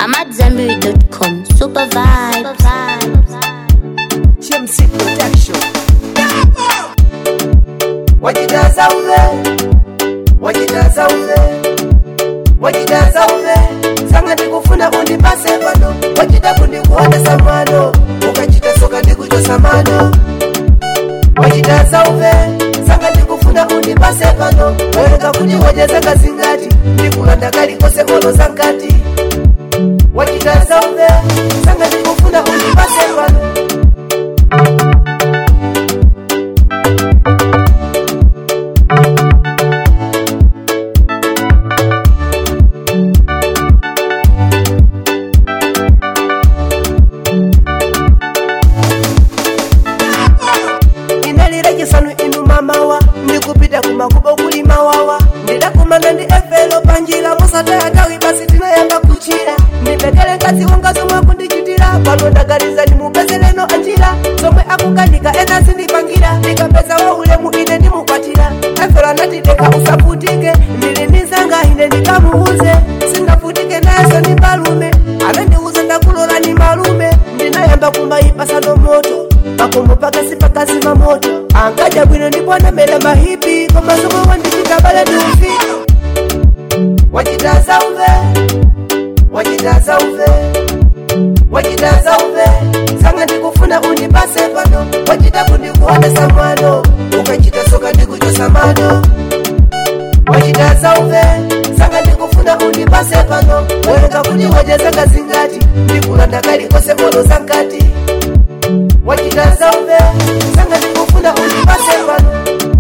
I'm at Zenberry.com. Super vibes. Chimsy Production. Wajitaza uve, wajitaza uve, wajitaza uve, sanga ndikufuna undipase pano, wachita kundikuona samano, ukachita soka ndikuchosa mano. Wajitaza uve, sanga ndikufuna undipase pano, wereka kuti wajeza kazingati, ndikulanda kalikose olo zankati. Wajitaza uve, sanga ndikufuna undipase pano, inalira chisanu inu mamawa ndikupita kumakubo kuli mawawa ndidakumana ndi efelo panjira musataya tawi basi tinayamba kuchira ndibekele nkazi wanga zomwe akundichitira pano ndagaliza ndimupezereno anjira zomwe akukanika ena zindipangira ndikapeza wa ulemu ine ndimukwatira efelo anatideka usafutike ndili ndizanga ine ndikamuuze singafutike nayeso ndi malume anandiuza ndakulola ni malume ndinayamba kumaipasano moto makombo pakasi pakazima moto ankaja bwino ndipwanamela mahipi komasomo wandichita bale ndiufi wachitaza uve wachitaza uve wachitaza uve sanga ndikufuna undipase pano wachita kundikuonesa mwano ukachita soka ndikuchosa mano wachitaza uve sanga ndikufuna undipase pano wereka kuti wajezanga zingati ndikulanda kalikose olo zankati wachitaza uve sanga ndikufuna undipase pano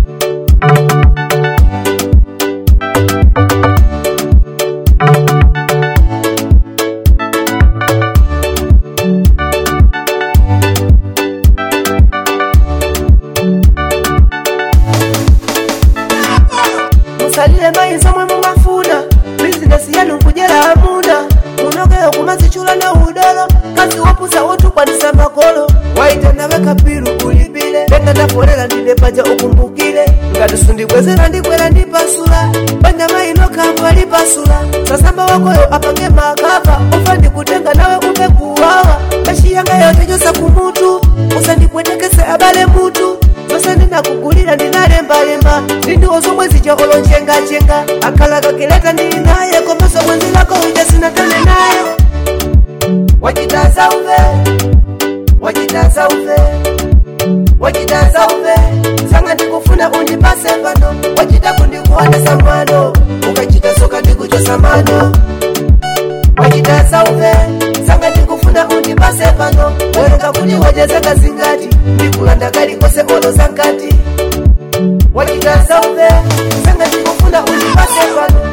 musalile mayi zomwe mumafuna bizinesi yanu nkujera amuna munogeyo kumazichula na udolo kazi wopusa wotukwanisa makolo waita nawe kapiru ulipile lenga ndafolera ndine paja ukumbukile ngati sundibwezera ndikwera ndipasula banja mayino kambwa lipasula sasamba wakoyo apange makava ufa ndikutenga nawe upe kuwawa kashiyanga yote chosa kumutu usandipwetekese abale mutu zose ndinakugulira ndinalembalemba ndindiwo zomwe zija olonjengachenga akhala kakileta ndili naye komaso bwenzi lako uja sinatane naye wachitaza uve wachitaza uve wachitaza uve sanga ndikufuna undipase pano wachita kundikuonesa mwano ukachita soka ndikuchosa mano wachitaza uve sanga ndikufuna undipase pano wereka kuti wajezanga zingati ndikulanda kalikose olo zankati wachitaza uve sanga ndikufuna undipase pano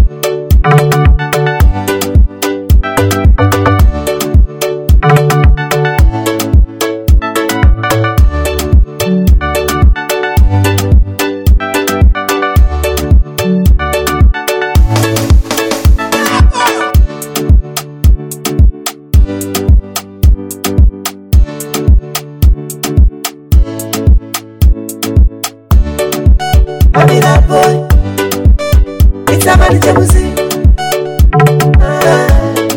Amina boy, it's a man jealousy. Ah.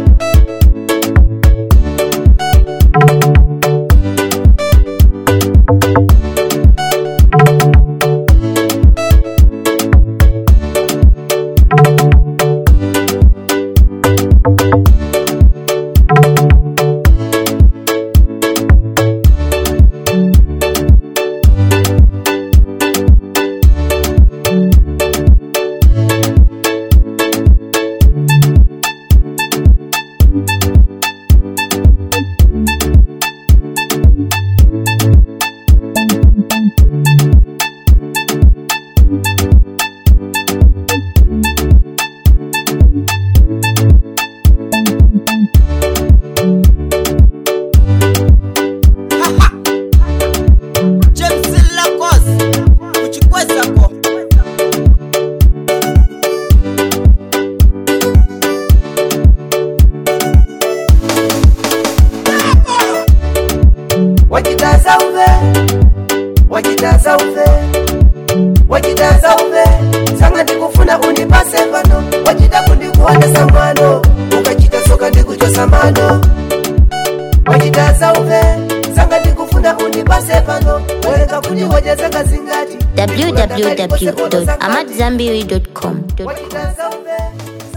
James Lacos kuchikwezako wachitaza uve wachitaza uve wachitaza uve sanga ndikufuna undipase pano wachita kundikuonesa mwano ukachita soka ndikuchosa wachitazauve sanga ndikufuna undipase pano waleka kuti wajazanga zingati www.amadzambiri.com. wachitazauve